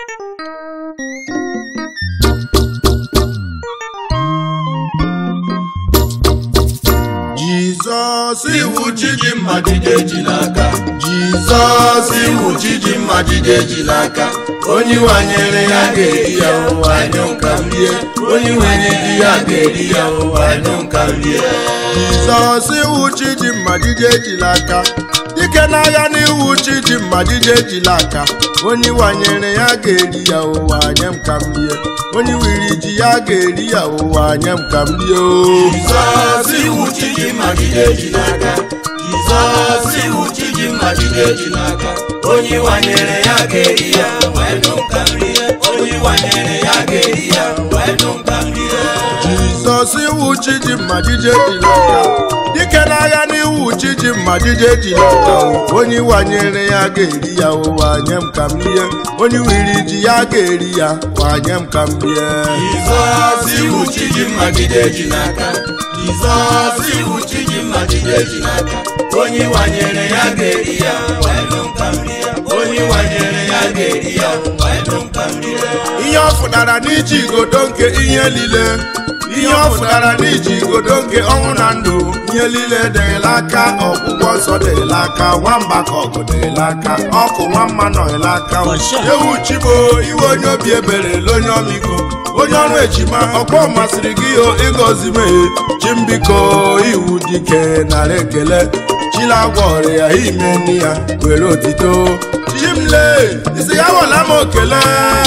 Jizọs iwu chi ji mma jide ejila aka Jizọs iwu chi ji mma jide ejila aka onye wanyere ya ga-eri ya ụwa anyụ nka m rie onye wenye di ya ga-eri ya ụwa anyụ nka m rie Jizọs iwu chi ji mma jide ejila aka dike n'agha n'iwu chi ji mma jide ejila aka onye wanyere ya ga-eri ya ụwa nye m ka m rie onye wiri ji ya ga-eri ya ụwa nye m ka m rie o Jizọs iwu chi ji mma jide ejila aka Jizọs iwu chi ji mma jide ejila aka onye wanyere ya ga-eri ya ụwa anyụ nka m rie onye wanyere ya ga-eri ya ụwa anyụ nka m rie Jizọs iwu chi ji mma jide ejila aka dike n'agha n'iwu chi ji mma jide ejila aka onye wanyere ya ga-eri ya ụwa nye m ka m rie onye wiri ji ya ga-eri ya ụwa nye m ka m rie Jizọs iwu chi ji mma jide ejila aka Jizọs iwu chi ji mma jide ejila aka onye wanyere ya ga-eri ya ụwa anyụ nka m rie onye wanyere ya ga-eri ya ụwa anyụ nka m rie ihe ọ fụtara n'iji igodo nke ihe niile ihe ọ fụtara n'iji igodo nke ọnwụ na ndụ ihe niile dịrịla aka ọgwụgwọ nsọ dịrịla aka nwamba ka ọgụ dịrịla aka ọkụ nwamma nọrịla aka ewu chibo iwe onye obi ebere ele onye ọmịiko onye ọrụ ejima ọkpọ masịrị gị o ịgọzi meghe chimbiko iwu dike nara ekele chilagwa ọrịa ime nne ya were otito chimle isi ya wọla m okele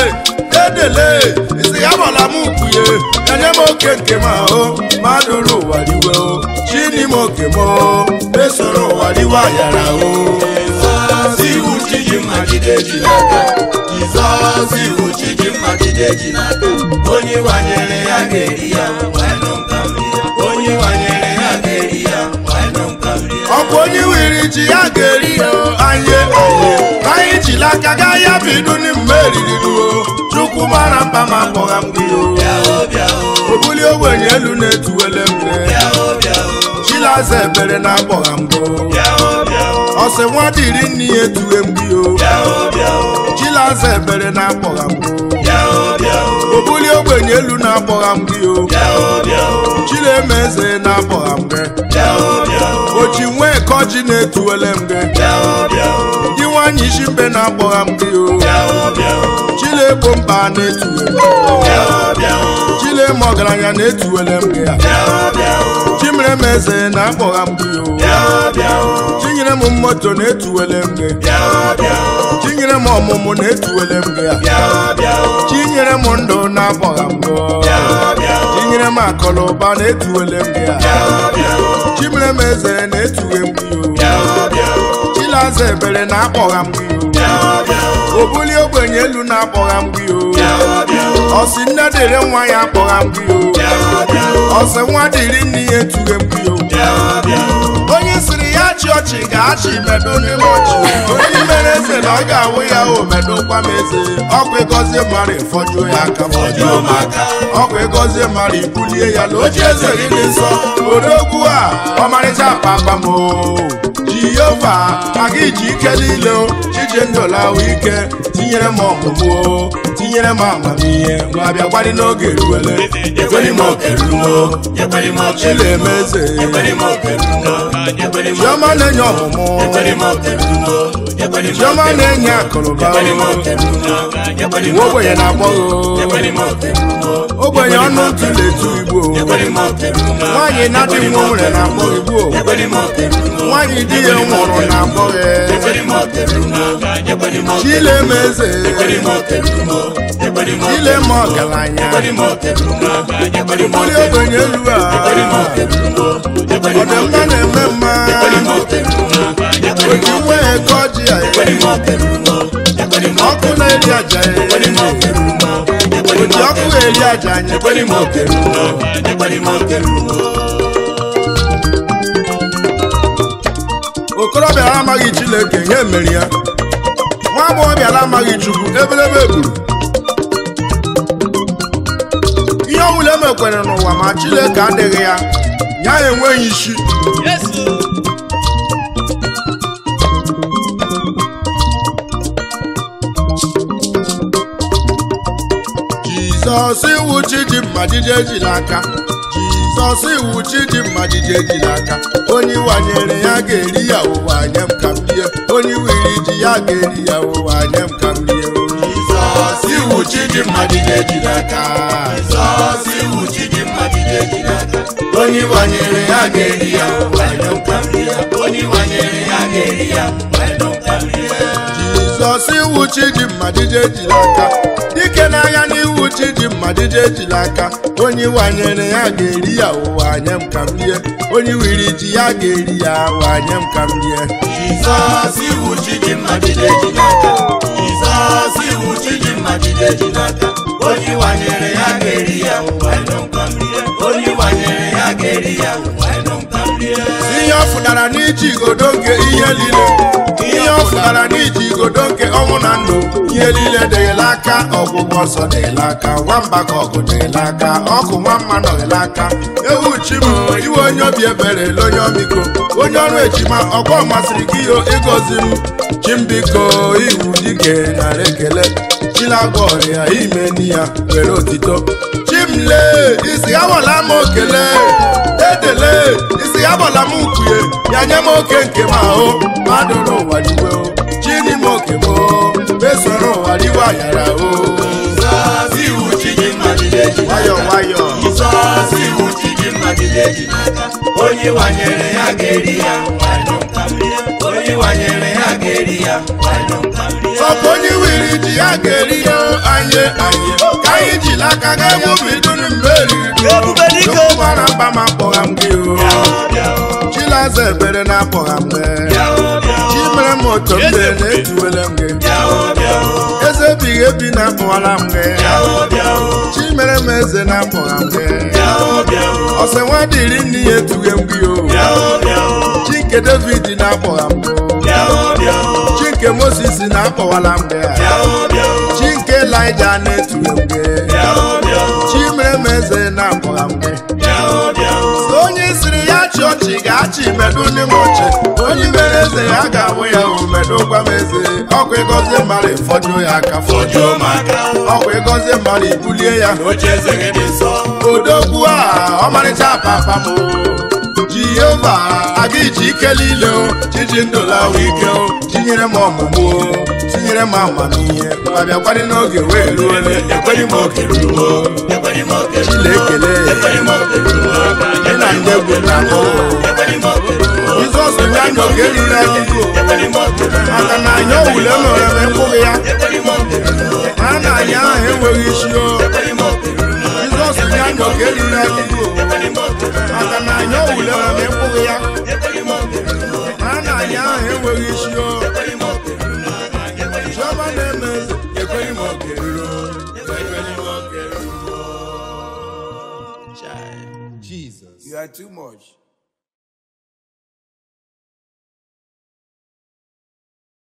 dedele isi ya wọla m ukpuye enye m oke nke m ahụ mmadụ rụ ụwa riwe o chini m oke m o esoro ụwa riwe ayara o Jizọs iwu chi ji mma jide ejila aka Jizọs iwu chi ji mma jide ejila aka onye wanyere ya ga-eri ya ụwa anyụ nka m rie onye wanyere ya ga-eri ya ụwa anyụ nka m rie ọ bụ onye wiri ji ya ga-eri ya anye anye anyị jila aka gaa ya bidu mgbe eriri ruo chukwu mara mkpa ma akpọgha m gị o bịa o bịa o obuli ogbenye elu na-etuwele mbe bịa o bịa o chilaza ebere na akpọgha m go bịa o bịa o ọsị nwa dịrị nne ya etuwe m gị o bịa o bịa o chilaza ebere na akpọgha m go bịa o bịa o obuli ogbenye elu na akpọgha m gị o bịa o bịa o chileme eze na akpọgha m gị bịa o bịa o ochi nwee kọji na-etuwele m gị bịa o bịa o di nwanyị isi mbe na akpọgha m gị o bịa o bịa o chilegbo mba na-etuwe m bịa o bịa o chileme ọgaranya na-etuwele m gị a bịa o bịa o chimere m eze na akpọgha m gị o bịa o bịa o chinyere m moto na-etuwele m gị bịa o bịa o chinyere m ọmụmụ na-etuwele m gị a bịa o bịa o chinyere m ndụ na-akpọgha m gị bịa o bịa o chinyere m akọlụba na-etuwele m gị a bịa o bịa o chimere m eze na-etuwe m gị o bịa o bịa o chilaza ebere na-akpọgha m gị o bịa o bịa o obuli ogbenye elu na-akpọgha m gị o bịa o bịa o ọsị nne dịrị nwa ya akpọgha m gị o bịa o bịa o ọsị nwa dịrị nne ya etughe m gị o bịa o bịa o onye siri ya chị ọchị ga-achị medo n'ime ọchị onye mere eze na ọ ga-awụ ya o medokwa m eze ọkwa ịgọzie mmadụ ịfọjuo ya aka Fọjuo m aka. ọkwa ịgọzie mmadụ ibulie ya na oche eze gị dị nsọ odogwu a ọmarịcha papa m o jehova maka iji ike niile o chije ndụlawa ike tinyere m ọmụmụ o tinyere m amamihe nwa bịa gbadị n'oge eruwele Ekwere m oke rumo, ekwere m oke chileme eze ekwere m oke rumo, ekwere m chiọma na-enye ọmụmụ ekwere m oke rumo, ekwere m chiọma na-enye akụrụba ekwere m oke rumo, ekwere m nwa ogbenye na-agbọghọ ekwere m oke rumo, ogbenye ọnụ ntụ na-etu igbo ekwere m oke rumo, nwaanyị na-adị nwa nwere na-agbọ igbo ekwere m oke rumo, nwaanyị di ya nwụrụ na-agbọghọ ekwere m oke rumo, ekwere m oke chileme eze ekwere m oke rumo, ekwere m oke chileme ọgaranya ekwere m oke rumo, ekwere m buli oke ogbenye elu a ekwere m oke rumo, ekwere m ọdịmma na-eme mma ekwere m oke rumo, ekwere m oji nwe eke ọjị ya ekwere m oke rumo, ekwere m ọkụ na-eri aja ya ekwere m oke rumo, ekwere m oji ọkụ na-eri aja anyị ekwere m oke rumo, ekwere m oke rumo. okorobịa amaghị chineke ihe emeri ya nwa agbọghọbịa amaghị chukwu ebelebe egburu ihe ọbụla emekwere n'ụwa ma chineke adịghị ya ya enweghị isi jizọs iwu chidimma jide ejila aka jizọs iwu chidimma jide ejila aka onye wanyere ya ga-eri ya ụwa nye m ka m rie onye wiri ji ya ga-eri ya ụwa nye m ka m rie Jizọs iwu Chidimma jide ejila aka Jizọs iwu Chidimma jide ejila aka onye wanyere ya ga-eri ya wanyụ nka nri ya onye wanyere ya ga-eri ya wanyụ nka nri ya jizọs iwu chidimma jide ejila aka dike n'anya n'iwu chidimma jide ejila aka onye wanyere ya ga-eri ya ụwa nye m ka m rie onye wiri ji ya ga-eri ya ụwa nye m ka m rie Jizọs iwu Chidimma jide ejila aka Jizọs iwu Chidimma jide ejila aka onye wanyere ya ga-eri ya wanyụ nka nri ya onye wanyere ya ga-eri ya wanyụ nka nri ya ihe ọ fụtara n'iji igodo nke ihe niile ihe ọ fụtara n'iji igodo nke ọnwụ na ndụ ihe niile dịghịla aka ọgwụgwọ ọsọ dịghịla aka nwamba ka ọgụ dịghịla aka ọkụ nwa mma nọghịla aka ewu chi m iwe onye obi ebere ele onye ọmịiko onye ọrụ ejima ọkwa masịrị gị ihe ịgọzi m chimbiko iwu dike nara ekele chilagwa ọrịa ime ni ya were otito chimle isi awala m okele edele isi agbala m ukwuye ya nye m oke nke m ahụ mmadụ n'ụwa riwe o chini m oke m o mesoro ụwa riwe ayara o Jizọs iwu Chidimma jide ejila nwayọ aka nwayọ Jizọs iwu Chidimma jide ejila aka onye wanyere ya ga-eri ya wanyụ nka nri ya onye wanyere ya ga-eri ya wanyụ nka nri ya sọpụ onye wiri ji ya ga-eri ya anyị anyị ka anyị jiri aka ga egwu bidoro mgbe eriri Ebube dike. Chukwu mara mba ma akpọgha m gị o bịa o chilaza ebere na akpọgha m gị bịa o bịa o chi mere m otu mbe na-etuwele m gị bịa o bịa o eze ebighị ebi na akpọghara m gị bịa o bịa o chi mere m eze na akpọgha m gị bịa o bịa o ọsẹ nwa dịrị nne ya etughe m gị o bịa o bịa o chi nke david na-akpọgha m gị bịa o bịa o chi nke moses na-akpọwala m gị bịa o bịa o chi nke elija na-etughe m gị bịa o bịa o chi mere m eze na-akpọgha m gị bịa o bịa o So onye siri ya chị ọchị ga-achị medu ndị m ọchị onye mere eze ya ga-awụ ya o medu gwa m eze ọkwa ịgọzi mmadụ ịfọjuo ya aka Fọjuo m aka. ọkwa ịgọzi mmadụ ibulie ya oche eze gị dị nsọ odogwu a ọmarịcha papa m jehova aga iji ike niile o chiji ndụlawa ike o tinyere m ọmụmụ o tinyere m amamihe ma bịakwadị n'oge wee ruole ekweghị m oke ruo ekweghị m oke ruo chilekele ekweghị m oke ruo gị na ndị egwu na akụ ekweghị m oke ruo jizọs ya n'oge ruru adịgo ekweghị m oke ruo maka na anyị owule mere m mkpụrụ ya ekweghị m oke ruo a na anyị ahụ enweghị isi o ekweghị m oke ruo jizọs ya n'oge ruru adịgo ekweghị m oke ruo maka na anyị owule mere m mkpụrụ ya ekweghị m oke ruo a na anyị ahụ enweghị isi o ekweghị m oke ruo chiọma na-eme eze ekweghị m oke ruo ekweghị m oke ruo Jesus. You are too much.